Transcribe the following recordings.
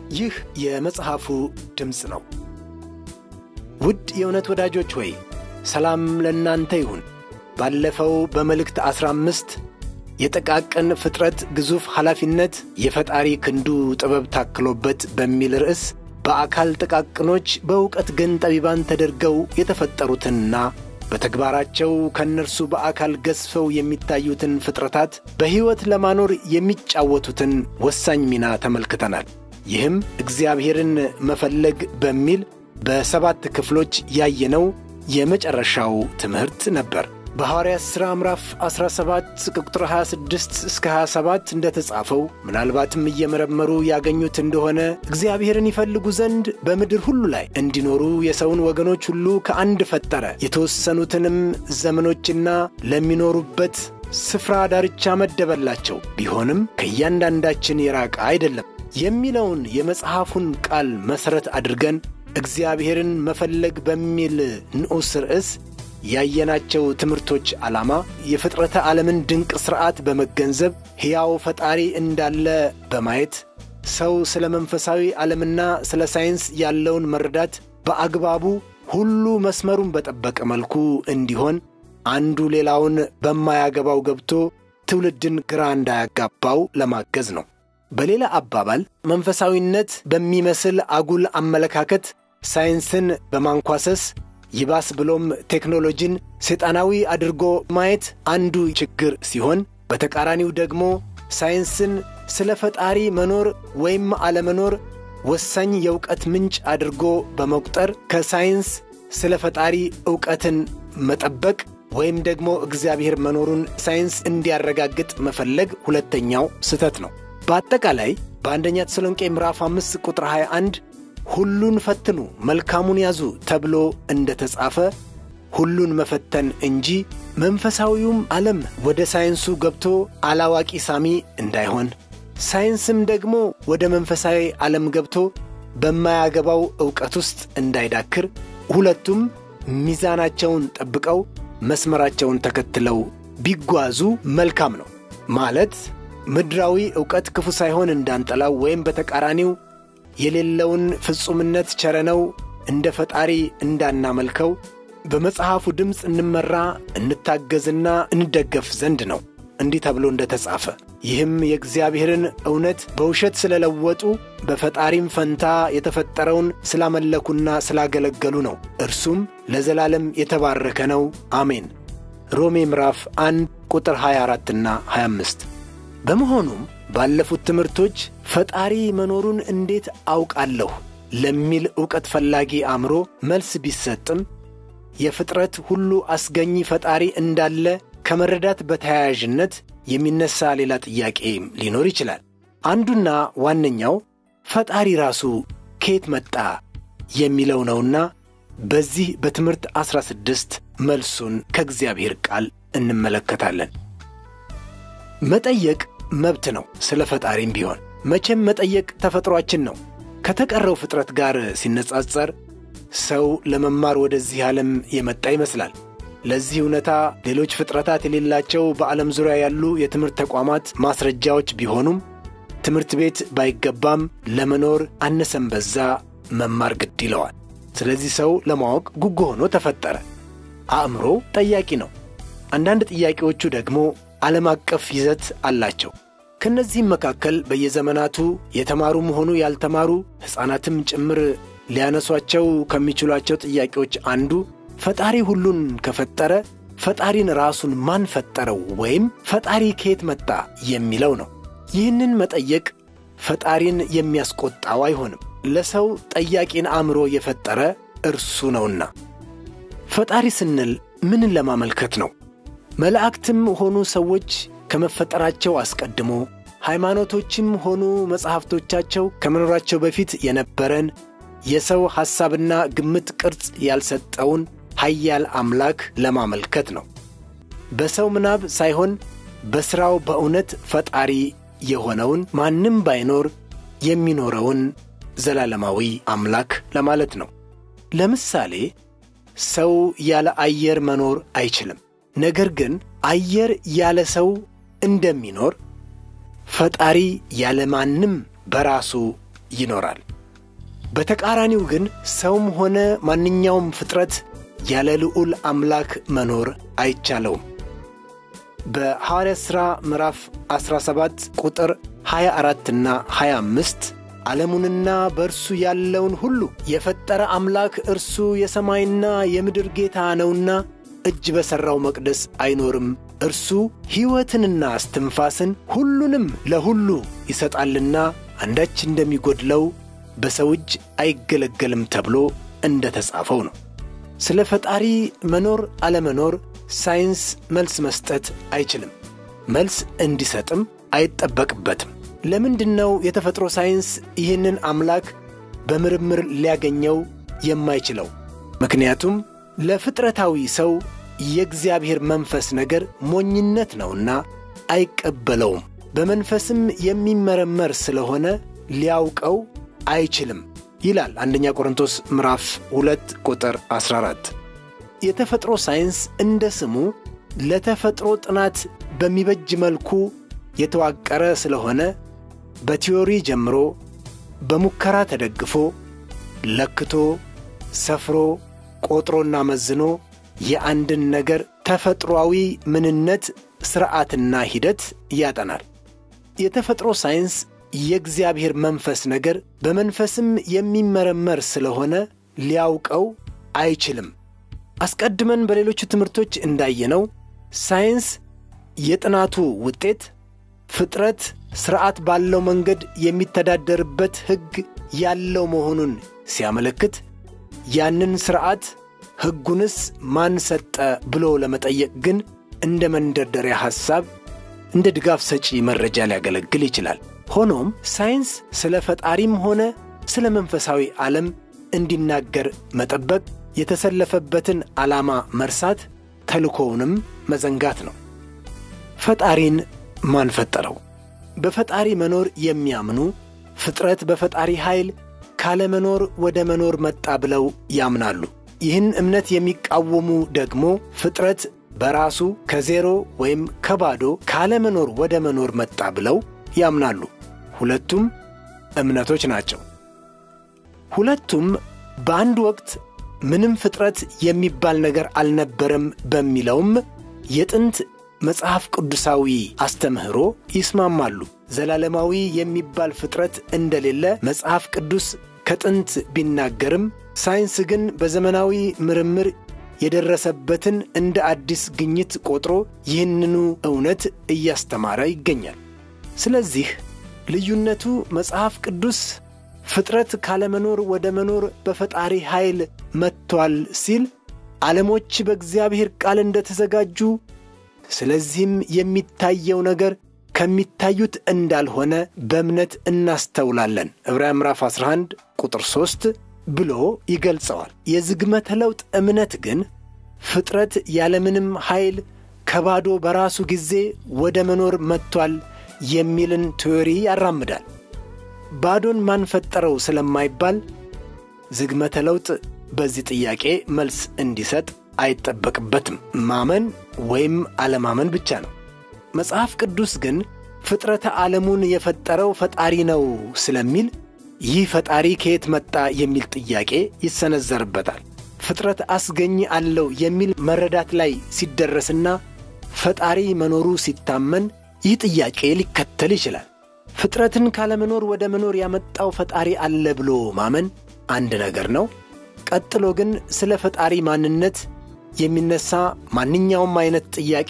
ይህ የመጽሐፉ ድምፅ ነው። ውድ የእውነት ወዳጆች ሆይ ሰላም ለእናንተ ይሁን። ባለፈው በመልእክት ዐሥራ አምስት የጠቃቅን ፍጥረት ግዙፍ ኃላፊነት የፈጣሪ ክንዱ ጥበብ ታክሎበት በሚል ርዕስ በአካል ጥቃቅኖች በእውቀት ግን ጠቢባን ተደርገው የተፈጠሩትንና በተግባራቸው ከእነርሱ በአካል ገዝፈው የሚታዩትን ፍጥረታት በሕይወት ለማኖር የሚጫወቱትን ወሳኝ ሚና ተመልክተናል። ይህም እግዚአብሔርን መፈለግ በሚል በሰባት ክፍሎች ያየነው የመጨረሻው ትምህርት ነበር። በሐዋርያት ሥራ ምዕራፍ 17 ቁጥር 26 እስከ 27 እንደተጻፈው ምናልባትም እየመረመሩ ያገኙት እንደሆነ እግዚአብሔርን ይፈልጉ ዘንድ በምድር ሁሉ ላይ እንዲኖሩ የሰውን ወገኖች ሁሉ ከአንድ ፈጠረ፣ የተወሰኑትንም ዘመኖችና ለሚኖሩበት ስፍራ ዳርቻ መደበላቸው፣ ቢሆንም ከእያንዳንዳችን የራቀ አይደለም የሚለውን የመጽሐፉን ቃል መሠረት አድርገን እግዚአብሔርን መፈለግ በሚል ንዑስ ርዕስ ያየናቸው ትምህርቶች ዓላማ የፍጥረተ ዓለምን ድንቅ ሥርዓት በመገንዘብ ሕያው ፈጣሪ እንዳለ በማየት ሰው ስለ መንፈሳዊ ዓለምና ስለ ሳይንስ ያለውን መረዳት በአግባቡ ሁሉ መስመሩን በጠበቀ መልኩ እንዲሆን አንዱ ሌላውን በማያገባው ገብቶ ትውልድን ግራ እንዳያጋባው ለማገዝ ነው። በሌላ አባባል መንፈሳዊነት በሚመስል አጉል አመለካከት ሳይንስን በማንኳሰስ ይባስ ብሎም ቴክኖሎጂን ሰይጣናዊ አድርጎ ማየት አንዱ ችግር ሲሆን፣ በተቃራኒው ደግሞ ሳይንስን ስለ ፈጣሪ መኖር ወይም አለመኖር ወሳኝ የእውቀት ምንጭ አድርጎ በመቁጠር ከሳይንስ ስለ ፈጣሪ ዕውቀትን መጠበቅ ወይም ደግሞ እግዚአብሔር መኖሩን ሳይንስ እንዲያረጋግጥ መፈለግ ሁለተኛው ስህተት ነው። በአጠቃላይ በአንደኛ ተሰሎንቄ ምዕራፍ 5 ቁጥር 21 ሁሉን ፈትኑ መልካሙን ያዙ ተብሎ እንደ ተጻፈ ሁሉን መፈተን እንጂ መንፈሳዊውም ዓለም ወደ ሳይንሱ ገብቶ አላዋቂ ሳሚ እንዳይሆን፣ ሳይንስም ደግሞ ወደ መንፈሳዊ ዓለም ገብቶ በማያገባው ዕውቀት ውስጥ እንዳይዳክር፣ ሁለቱም ሚዛናቸውን ጠብቀው መስመራቸውን ተከትለው ቢጓዙ መልካም ነው። ማለት ምድራዊ ዕውቀት ክፉ ሳይሆን እንዳንጠላው ወይም በተቃራኒው የሌለውን ፍጹምነት ቸረነው እንደ ፈጣሪ እንዳናመልከው በመጽሐፉ ድምፅ እንመራ እንታገዝና እንደገፍ ዘንድ ነው። እንዲህ ተብሎ እንደ ተጻፈ ይህም የእግዚአብሔርን እውነት በውሸት ስለለወጡ በፈጣሪም ፈንታ የተፈጠረውን ስላመለኩና ስላገለገሉ ነው። እርሱም ለዘላለም የተባረከ ነው። አሜን። ሮሜ ምዕራፍ 1 ቁጥር 24ና 25 በመሆኑም ባለፉት ትምህርቶች ፈጣሪ መኖሩን እንዴት አውቃለሁ ለሚል ዕውቀት ፈላጊ አእምሮ መልስ ቢሰጥም የፍጥረት ሁሉ አስገኚ ፈጣሪ እንዳለ ከመረዳት በተያያዥነት የሚነሳ ሌላ ጥያቄ ሊኖር ይችላል። አንዱና ዋነኛው ፈጣሪ ራሱ ከየት መጣ የሚለው ነውና በዚህ በትምህርት ዐሥራ ስድስት መልሱን ከእግዚአብሔር ቃል እንመለከታለን። መጠየቅ መብት ነው። ስለ ፈጣሪም ቢሆን መቼም መጠየቅ ተፈጥሯችን ነው። ከተቀረው ፍጥረት ጋር ሲነጻጸር ሰው ለመማር ወደዚህ ዓለም የመጣ ይመስላል። ለዚህ እውነታ ሌሎች ፍጥረታት የሌላቸው በዓለም ዙሪያ ያሉ የትምህርት ተቋማት ማስረጃዎች ቢሆኑም ትምህርት ቤት ባይገባም ለመኖር አነሰም በዛ መማር ግድ ይለዋል። ስለዚህ ሰው ለማወቅ ጉጉ ሆኖ ተፈጠረ። አእምሮ ጠያቂ ነው። አንዳንድ ጥያቄዎቹ ደግሞ ዓለም አቀፍ ይዘት አላቸው። ከእነዚህም መካከል በየዘመናቱ የተማሩም ሆኑ ያልተማሩ ሕፃናትም ጭምር ሊያነሷቸው ከሚችሏቸው ጥያቄዎች አንዱ ፈጣሪ ሁሉን ከፈጠረ ፈጣሪን ራሱን ማን ፈጠረው ወይም ፈጣሪ ከየት መጣ የሚለው ነው። ይህንን መጠየቅ ፈጣሪን የሚያስቆጣው አይሆንም። ለሰው ጠያቂን አእምሮ የፈጠረ እርሱ ነውና። ፈጣሪ ስንል ምንን ለማመልከት ነው? መላእክትም ሆኑ ሰዎች ከመፈጠራቸው አስቀድሞ ሃይማኖቶችም ሆኑ መጻሕፍቶቻቸው ከመኖራቸው በፊት የነበረን የሰው ሐሳብና ግምት ቅርጽ ያልሰጠውን ኃያል አምላክ ለማመልከት ነው። በሰው ምናብ ሳይሆን በሥራው በእውነት ፈጣሪ የሆነውን ማንም ባይኖር የሚኖረውን ዘላለማዊ አምላክ ለማለት ነው። ለምሳሌ ሰው ያለ አየር መኖር አይችልም። ነገር ግን አየር ያለ ሰው እንደሚኖር ፈጣሪ ያለ ማንም በራሱ ይኖራል። በተቃራኒው ግን ሰውም ሆነ ማንኛውም ፍጥረት ያለ ልዑል አምላክ መኖር አይቻለውም። በሐዋርያት ሥራ ምዕራፍ 17 ቁጥር 24 እና 25 ዓለሙንና በእርሱ ያለውን ሁሉ የፈጠረ አምላክ እርሱ የሰማይና የምድር ጌታ ነውና እጅ በሠራው መቅደስ አይኖርም። እርሱ ሕይወትንና እስትንፋስን ሁሉንም ለሁሉ ይሰጣልና አንዳች እንደሚጎድለው በሰው እጅ አይገለገልም ተብሎ እንደ ተጻፈው ነው። ስለ ፈጣሪ መኖር አለመኖር ሳይንስ መልስ መስጠት አይችልም። መልስ እንዲሰጥም አይጠበቅበትም። ለምንድን ነው የተፈጥሮ ሳይንስ ይህንን አምላክ በምርምር ሊያገኘው የማይችለው? ምክንያቱም ለፍጥረታዊ ሰው የእግዚአብሔር መንፈስ ነገር ሞኝነት ነውና አይቀበለውም። በመንፈስም የሚመረመር ስለሆነ ሊያውቀው አይችልም ይላል አንደኛ ቆሮንቶስ ምዕራፍ 2 ቁጥር 14። የተፈጥሮ ሳይንስ እንደ ስሙ ለተፈጥሮ ጥናት በሚበጅ መልኩ የተዋቀረ ስለሆነ በቲዮሪ ጀምሮ በሙከራ ተደግፎ ለክቶ ሰፍሮ ቆጥሮና መዝኖ የአንድን ነገር ተፈጥሮአዊ ምንነት ሥርዓትና ሂደት ያጠናል። የተፈጥሮ ሳይንስ የእግዚአብሔር መንፈስ ነገር በመንፈስም የሚመረመር ስለሆነ ሊያውቀው አይችልም። አስቀድመን በሌሎቹ ትምህርቶች እንዳየነው ሳይንስ የጥናቱ ውጤት ፍጥረት ሥርዓት ባለው መንገድ የሚተዳደርበት ሕግ ያለው መሆኑን ሲያመለክት ያንን ሥርዓት ሕጉንስ ማን ሰጠ ብሎ ለመጠየቅ ግን እንደ መንደርደሪያ ሐሳብ እንደ ድጋፍ ሰጪ መረጃ ሊያገለግል ይችላል። ሆኖም ሳይንስ ስለ ፈጣሪም ሆነ ስለ መንፈሳዊ ዓለም እንዲናገር መጠበቅ የተሰለፈበትን ዓላማ መርሳት፣ ተልኮውንም መዘንጋት ነው። ፈጣሪን ማን ፈጠረው? በፈጣሪ መኖር የሚያምኑ ፍጥረት በፈጣሪ ኃይል ካለመኖር ወደ መኖር መጣ ብለው ያምናሉ። ይህን እምነት የሚቃወሙ ደግሞ ፍጥረት በራሱ ከዜሮ ወይም ከባዶ ካለመኖር ወደ መኖር መጣ ብለው ያምናሉ። ሁለቱም እምነቶች ናቸው። ሁለቱም በአንድ ወቅት ምንም ፍጥረት የሚባል ነገር አልነበረም በሚለውም የጥንት መጽሐፍ ቅዱሳዊ አስተምህሮ ይስማማሉ። ዘላለማዊ የሚባል ፍጥረት እንደሌለ መጽሐፍ ቅዱስ ከጥንት ቢናገርም ሳይንስ ግን በዘመናዊ ምርምር የደረሰበትን እንደ አዲስ ግኝት ቆጥሮ ይህንኑ እውነት እያስተማረ ይገኛል። ስለዚህ ልዩነቱ መጽሐፍ ቅዱስ ፍጥረት ካለመኖር ወደ መኖር በፈጣሪ ኃይል መጥቷል ሲል ዓለሞች በእግዚአብሔር ቃል እንደተዘጋጁ ስለዚህም የሚታየው ነገር ከሚታዩት እንዳልሆነ በእምነት እናስተውላለን። ዕብራውያን ምዕራፍ 11 ቁጥር 3 ብሎ ይገልጸዋል። የዝግመተ ለውጥ እምነት ግን ፍጥረት ያለምንም ኃይል ከባዶ በራሱ ጊዜ ወደ መኖር መጥቷል የሚልን ቲዎሪ ያራምዳል። ባዶን ማን ፈጠረው ስለማይባል ዝግመተ ለውጥ በዚህ ጥያቄ መልስ እንዲሰጥ አይጠበቅበትም። ማመን ወይም አለማመን ብቻ ነው። መጽሐፍ ቅዱስ ግን ፍጥረተ ዓለሙን የፈጠረው ፈጣሪ ነው ስለሚል ይህ ፈጣሪ ከየት መጣ የሚል ጥያቄ ይሰነዘርበታል። ፍጥረት አስገኝ አለው የሚል መረዳት ላይ ሲደረስና ፈጣሪ መኖሩ ሲታመን ይህ ጥያቄ ሊከተል ይችላል። ፍጥረትን ካለመኖር ወደ መኖር ያመጣው ፈጣሪ አለ ብሎ ማመን አንድ ነገር ነው። ቀጥሎ ግን ስለ ፈጣሪ ማንነት የሚነሳ ማንኛውም አይነት ጥያቄ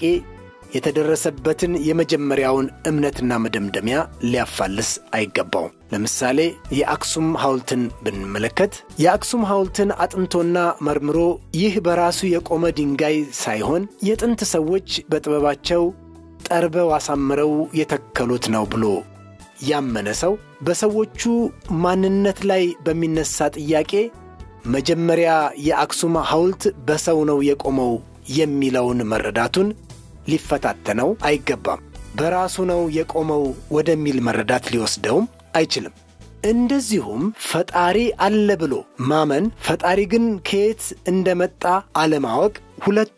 የተደረሰበትን የመጀመሪያውን እምነትና መደምደሚያ ሊያፋልስ አይገባውም። ለምሳሌ የአክሱም ሐውልትን ብንመለከት የአክሱም ሐውልትን አጥንቶና መርምሮ ይህ በራሱ የቆመ ድንጋይ ሳይሆን የጥንት ሰዎች በጥበባቸው ጠርበው አሳምረው የተከሉት ነው ብሎ ያመነ ሰው በሰዎቹ ማንነት ላይ በሚነሳ ጥያቄ መጀመሪያ የአክሱም ሐውልት በሰው ነው የቆመው የሚለውን መረዳቱን ሊፈታተነው አይገባም። በራሱ ነው የቆመው ወደሚል መረዳት ሊወስደውም አይችልም። እንደዚሁም ፈጣሪ አለ ብሎ ማመን፣ ፈጣሪ ግን ከየት እንደመጣ አለማወቅ ሁለቱ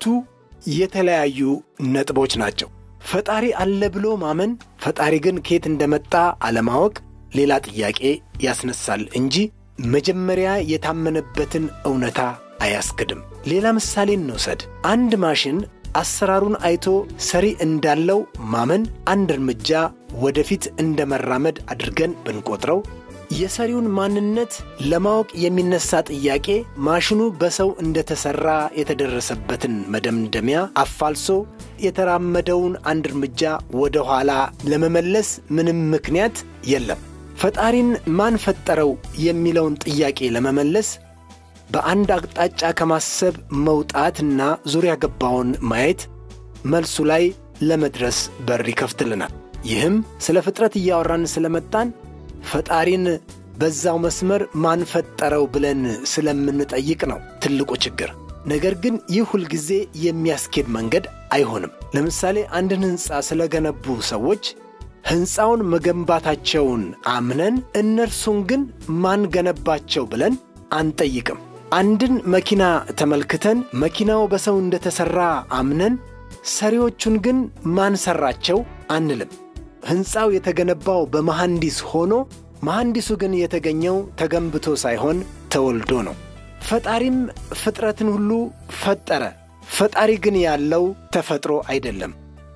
የተለያዩ ነጥቦች ናቸው። ፈጣሪ አለ ብሎ ማመን፣ ፈጣሪ ግን ከየት እንደመጣ አለማወቅ ሌላ ጥያቄ ያስነሳል እንጂ መጀመሪያ የታመነበትን እውነታ አያስክድም። ሌላ ምሳሌ እንውሰድ። አንድ ማሽን አሰራሩን አይቶ ሰሪ እንዳለው ማመን አንድ እርምጃ ወደፊት እንደ መራመድ አድርገን ብንቆጥረው የሰሪውን ማንነት ለማወቅ የሚነሳ ጥያቄ ማሽኑ በሰው እንደተሠራ የተደረሰበትን መደምደሚያ አፋልሶ የተራመደውን አንድ እርምጃ ወደ ኋላ ለመመለስ ምንም ምክንያት የለም። ፈጣሪን ማን ፈጠረው የሚለውን ጥያቄ ለመመለስ በአንድ አቅጣጫ ከማሰብ መውጣትና ዙሪያ ገባውን ማየት መልሱ ላይ ለመድረስ በር ይከፍትልናል። ይህም ስለ ፍጥረት እያወራን ስለመጣን ፈጣሪን በዛው መስመር ማን ፈጠረው ብለን ስለምንጠይቅ ነው ትልቁ ችግር። ነገር ግን ይህ ሁልጊዜ የሚያስኬድ መንገድ አይሆንም። ለምሳሌ አንድን ሕንፃ ስለገነቡ ሰዎች ሕንፃውን መገንባታቸውን አምነን እነርሱን ግን ማን ገነባቸው ብለን አንጠይቅም። አንድን መኪና ተመልክተን መኪናው በሰው እንደተሠራ አምነን ሰሪዎቹን ግን ማን ሠራቸው አንልም። ሕንፃው የተገነባው በመሐንዲስ ሆኖ መሐንዲሱ ግን የተገኘው ተገንብቶ ሳይሆን ተወልዶ ነው። ፈጣሪም ፍጥረትን ሁሉ ፈጠረ። ፈጣሪ ግን ያለው ተፈጥሮ አይደለም፣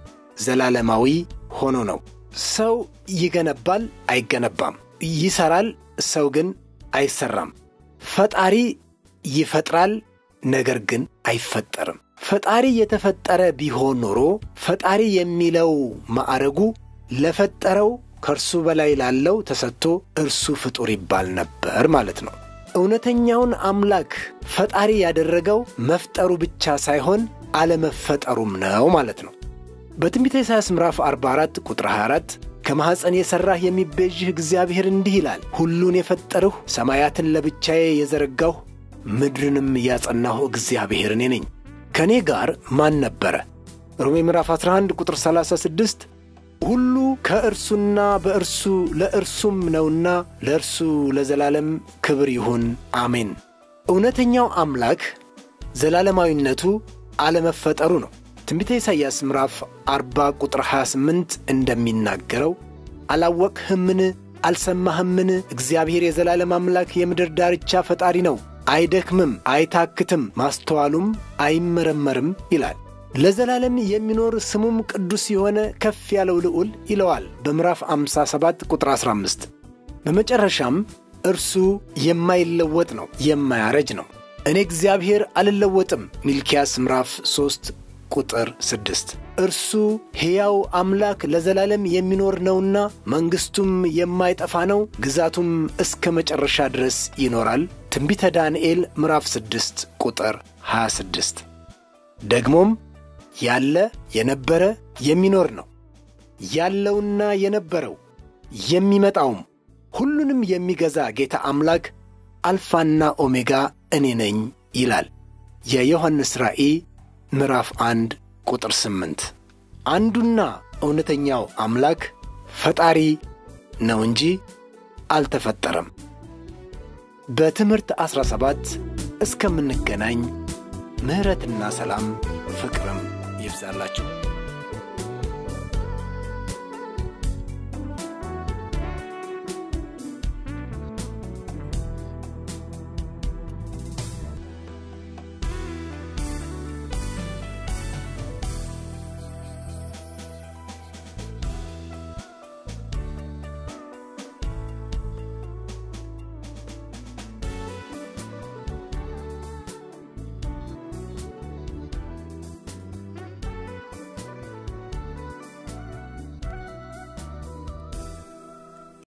ዘላለማዊ ሆኖ ነው። ሰው ይገነባል፣ አይገነባም። ይሠራል፣ ሰው ግን አይሠራም። ፈጣሪ ይፈጥራል፣ ነገር ግን አይፈጠርም። ፈጣሪ የተፈጠረ ቢሆን ኖሮ ፈጣሪ የሚለው ማዕረጉ ለፈጠረው ከእርሱ በላይ ላለው ተሰጥቶ እርሱ ፍጡር ይባል ነበር ማለት ነው። እውነተኛውን አምላክ ፈጣሪ ያደረገው መፍጠሩ ብቻ ሳይሆን አለመፈጠሩም ነው ማለት ነው። በትንቢተ ኢሳይያስ ምዕራፍ 44 ቁጥር 24 ከማኅፀን የሠራህ የሚቤዥህ እግዚአብሔር እንዲህ ይላል፣ ሁሉን የፈጠርሁ ሰማያትን ለብቻዬ የዘረጋሁ ምድርንም ያጸናሁ እግዚአብሔር እኔ ነኝ። ከእኔ ጋር ማን ነበረ? ሮሜ ምዕራፍ 11 ቁጥር 36 ሁሉ ከእርሱና በእርሱ ለእርሱም ነውና ለእርሱ ለዘላለም ክብር ይሁን አሜን። እውነተኛው አምላክ ዘላለማዊነቱ አለመፈጠሩ ነው። ትንቢተ ኢሳይያስ ምዕራፍ 40 ቁጥር 28 እንደሚናገረው አላወቅህምን? አልሰማህምን? እግዚአብሔር የዘላለም አምላክ የምድር ዳርቻ ፈጣሪ ነው። አይደክምም፣ አይታክትም፣ ማስተዋሉም አይመረመርም ይላል። ለዘላለም የሚኖር ስሙም ቅዱስ የሆነ ከፍ ያለው ልዑል ይለዋል በምዕራፍ 57 ቁጥር 15። በመጨረሻም እርሱ የማይለወጥ ነው፣ የማያረጅ ነው። እኔ እግዚአብሔር አልለወጥም ሚልኪያስ ምዕራፍ 3 ቁጥር 6። እርሱ ሕያው አምላክ ለዘላለም የሚኖር ነውና መንግሥቱም የማይጠፋ ነው፣ ግዛቱም እስከ መጨረሻ ድረስ ይኖራል። ትንቢተ ዳንኤል ምዕራፍ 6 ቁጥር 26። ደግሞም ያለ የነበረ የሚኖር ነው። ያለውና የነበረው የሚመጣውም ሁሉንም የሚገዛ ጌታ አምላክ አልፋና ኦሜጋ እኔ ነኝ ይላል። የዮሐንስ ራእይ ምዕራፍ አንድ ቁጥር ስምንት አንዱና እውነተኛው አምላክ ፈጣሪ ነው እንጂ አልተፈጠረም። በትምህርት ዐሥራ ሰባት እስከምንገናኝ ምሕረትና ሰላም ፍቅርም ይብዛላችሁ።